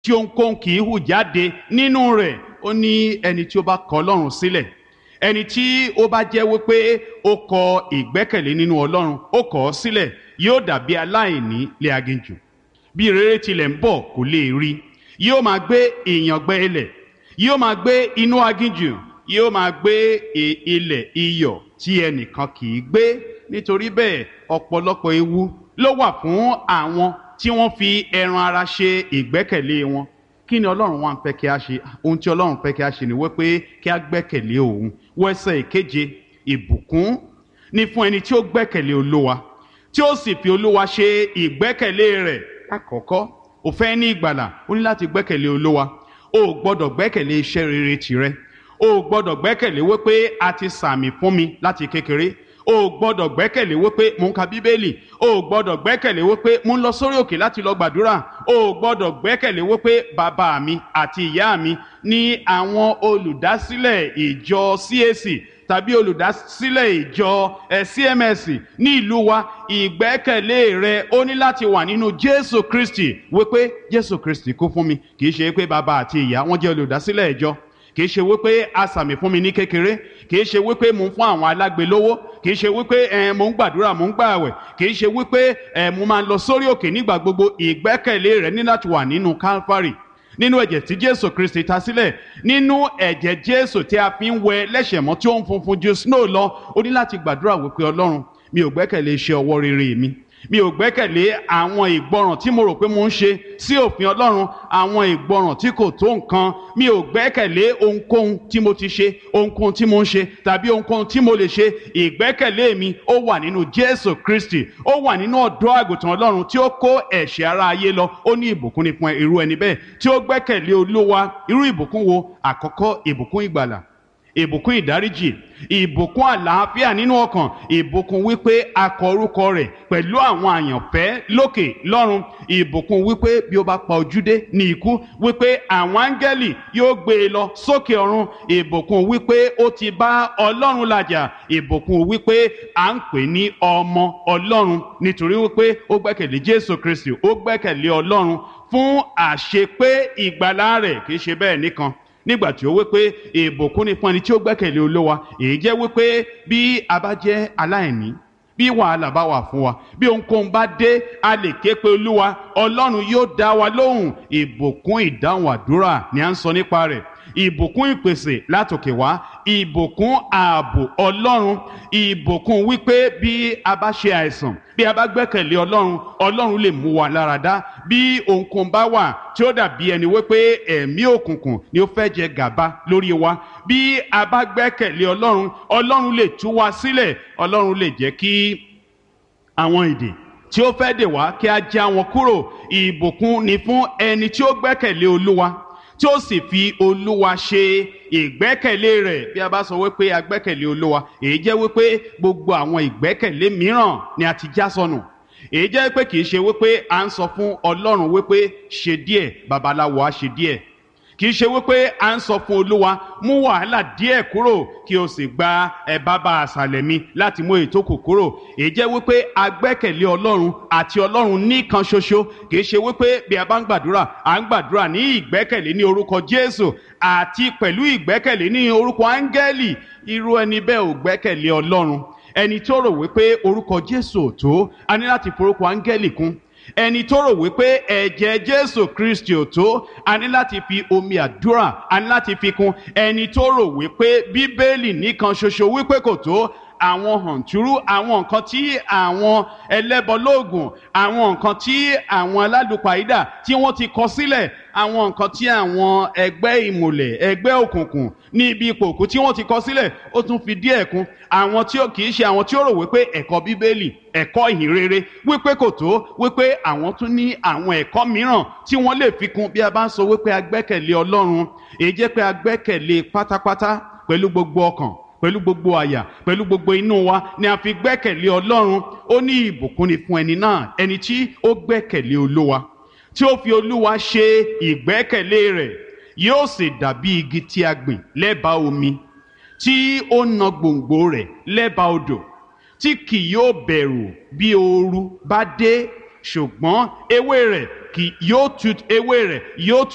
tí ohunkóhun kì í hù jáde nínú rẹ̀ ó ní ẹni tí ó bá kọ̀ ọlọ́run sílẹ̀ ẹni tí ó bá jẹ́ wípé ó kọ ìgbẹ́kẹ̀lé nínú ọlọ́run ó kọ̀ ọ́ sílẹ̀ yóò dàbí aláìní lé aginjù bí rere tilẹ̀ ń bọ̀ kò lè rí yóò máa gbé ìyàngbẹ́ ilẹ̀ yóò máa gbé inú aginjù yóò máa gbé ilẹ̀ iyọ̀ tí ẹnìkan kì í gbé nítorí bẹ́ẹ̀ ọ̀pọ̀lọpọ̀ ewu ló wà fún àwọn tí wọ́n fi ẹran ara ṣe ìgbẹ́kẹ̀lé wọn kí ni ọlọ́run wá ń fẹ́ kí a ṣe ohun tí ọlọ́run fẹ́ kí a ṣe ni wípé kí a gbẹ́kẹ̀lé òun wẹ́sẹ̀ ìkeje ìbùkún ni fún ẹni tí ó gbẹ́kẹ̀lé olúwa tí ó sì fi olúwa ṣe ìgbẹ́kẹ̀lé rẹ̀ àkọ́kọ́ ò fẹ́ ní ìgbàlà ó ní láti gbẹ́kẹ̀lé olúwa o ò gbọ́dọ̀ gbẹ́kẹ̀lé iṣẹ́ rere tìrẹ o ò gbọ́dọ̀ gbẹ́kẹ̀lé wípé a ti sàmì fún mi láti kékeré o ò gbọ́dọ̀ gbẹ́kẹ̀lé wípé mò ń ka bíbélì o ò gbọ́dọ̀ gbẹ́kẹ̀lé wípé mò ń lọ sórí òkè láti lọ gbàdúrà o ò gbọ́dọ̀ gbẹ́kẹ̀lé wípé bàbá mi àti ìyá mi ní àwọn olùdásílẹ̀ ìjọ CAC tàbí olùdásílẹ̀ ìjọ ẹ̀ CMS ní ìlú wa ìgbẹ́kẹ̀lé rẹ ó ní láti wà nínú Jésù Kristi wípé Jésù Kristi kú fún mi kì í ṣe pé bàbá àti ìyá wọn jẹ́ olùdásílẹ̀ ìjọ kì í ṣe wípé asàmì fún mi ní kékeré kì í ṣe wípé mò ń fún àwọn alágbe lówó kì í ṣe wípé ẹ mò ń gbàdúrà mò ń gbààwẹ̀ kì í ṣe wípé ẹ mo máa ń lọ sórí òkè nígbà gbogbo ìgbẹ́kẹ̀lé rẹ ní láti wà nínú Calvary nínú ẹ̀jẹ̀ tí Jésù Kristi ta sílẹ̀ nínú ẹ̀jẹ̀ Jésù tí a fi ń wẹ lẹ́ṣẹ̀ mọ́ tí ó ń funfun ju snow lọ ó ní láti gbàdúrà wípé Ọlọ́run mi ò gbẹ́kẹ̀lé iṣẹ́ ọwọ́ rere mi mi ò gbẹ́kẹ̀lé àwọn ìgbọràn tí mo rò pé mo ń ṣe sí òfin Ọlọ́run àwọn ìgbọràn tí kò tó nǹkan mi ò gbẹ́kẹ̀lé ohunkóhun tí mo ti ṣe ohunkóhun tí mo ń ṣe tàbí ohunkóhun tí mo lè ṣe ìgbẹ́kẹ̀lé mi ó wà nínú Jésù Kristi ó wà nínú ọ̀dọ́ àgùntàn Ọlọ́run tí ó kó ẹ̀ṣẹ̀ ara ayé lọ ó ní ìbùkún ní fún irú ẹni bẹ́ẹ̀ tí ó gbẹ́kẹ̀lé Olúwa irú ìbùkún wo àkọ́kọ́ ìbùkún ìgbàlà ìbùkún ìdáríjì ìbùkún àlàáfíà nínú ọkàn ìbùkún wípé a kọ orúkọ rẹ̀ pẹ̀lú àwọn àyànfẹ́ lókè lọ́run ìbùkún wípé bí ó bá pa ojúdé ní ikú wípé àwọn áńgẹ́lì yóò gbé e lọ sókè ọ̀run ìbùkún wípé ó ti bá ọlọ́run làjà ìbùkún wípé à ń pè ní ọmọ ọlọ́run nítorí wípé ó gbẹ́kẹ̀lé jésù kristi ó gbẹ́kẹ̀lé ọlọ́run fún àṣepé ìgbàlá rẹ̀ kì í ṣe bẹ́ẹ̀ nìkan nígbà tí ó wí pé ìbùkún ni fún ẹni tí ó gbẹ́kẹ̀lé olówa èyí jẹ́ wípé bí a bá jẹ́ aláìní bí wàhálà bá wà fún wa bí ohunkóhun bá dé a lè ké pe olúwa ọlọ́run yóò dá wa lóhùn ìbùkún ìdáhùn àdúrà ni à ń sọ nípa rẹ̀ ìbùkún ìpèsè látòkè wá ìbùkún ààbò ọlọ́run ìbùkún wípé bí a bá ṣe àìsàn bí a bá gbẹ́kẹ̀lé ọlọ́run ọlọ́run lè mú wa lára dá bí ohunkóhun bá wà tí ó dàbí ẹni wípé ẹ̀mí òkùnkùn ni ó fẹ́ jẹ gàba lórí wa bí a bá gbẹ́kẹ̀lé ọlọ́run ọlọ́run lè tú wa sílẹ̀ ọlọ́run lè jẹ́ kí àwọn ìdè tí ó fẹ́ dè wá kí a já wọn kúrò ìbùkún ni fún ẹni tí ó gbẹ́kẹ̀lé olúwa tí ó sì fi olúwa ṣe ìgbẹ́kẹ̀lé rẹ̀ bí a bá sọ wípé a gbẹ́kẹ̀lé olúwa èyí jẹ́ wípé gbogbo àwọn ìgbẹ́kẹ̀lé mìíràn ni a ti já sọnù èyí jẹ́ pé kì í ṣe wípé à ń sọ fún ọlọ́run wípé ṣe díẹ̀ babaláwo á ṣe díẹ̀ kì í ṣe wípé à ń sọ fún olúwa mú wàhálà díẹ̀ kúrò kí o sì gba ẹ bàbá àṣàlẹ̀ mi láti mú ètò kù kúrò èyí jẹ́ wípé a gbẹ́kẹ̀lé ọlọ́run àti ọlọ́run nìkan ṣoṣo kì í ṣe wípé bí a bá ń gbàdúrà à ń gbàdúrà ní ìgbẹ́kẹ̀lé ní orúkọ jésù àti pẹ̀lú ìgbẹ́kẹ̀lé ní orúkọ áńgẹ́lì irú ẹni bẹ́ẹ̀ ò gbẹ́kẹ̀lé ọlọ́run ẹni tó rò wípé orúkọ jésù ò tó a ní láti forúkọ áńgẹ́lì kún ẹni tó rò wípé ẹ̀jẹ̀ jésù kristi ò tó a ní láti fi omi àdúrà a ní láti fi kún ẹni tó rò wípé bíbélì nìkan ṣoṣo wípé kò tó àwọn hàntúrú àwọn nǹkan tí àwọn ẹlẹ́bọlóògùn àwọn nǹkan tí àwọn alálùpàídà tí wọ́n ti kọ sílẹ̀ àwọn nǹkan tí àwọn ẹgbẹ́ ìmùlẹ̀ ẹgbẹ́ òkùnkùn ní ibi ipò òkú tí wọ́n ti kọ sílẹ̀ ó tún fi díẹ̀ kún àwọn tí ó kì í ṣe àwọn tí ó rò wípé ẹ̀kọ́ bíbélì ẹ̀kọ́ ìhìnrere wípé kò tó wípé àwọn tún ní àwọn ẹ̀kọ́ mìíràn tí wọ́n lè fi kún bí a bá ń sọ wípé a gbẹ́kẹ̀lé ọlọ́run èyí jẹ́ pé a gbẹ́kẹ̀lé pátápátá pẹ̀lú gbogbo ọkàn pẹ̀lú gbogbo àyà pẹ̀lú gbogbo inú wa ni a fi gbẹ́kẹ̀lé ọlọ́run ó ní ìbùkún ni fún ẹni náà ẹni tí ó gbẹ́kẹ̀lé olúwa tí ó fi olúwa ṣe ìgbẹ́kẹ̀lé rẹ̀ yóò sì dàbí igi tí a gbìn lẹ́bàá omi tí ó na gbòǹgbò rẹ̀ lẹ́bàá odò tí kì yóò bẹ̀rù bí ooru bá dé ṣùgbọ́n ewé rẹ̀ kì yóò tu ewé rẹ̀ yóò tu.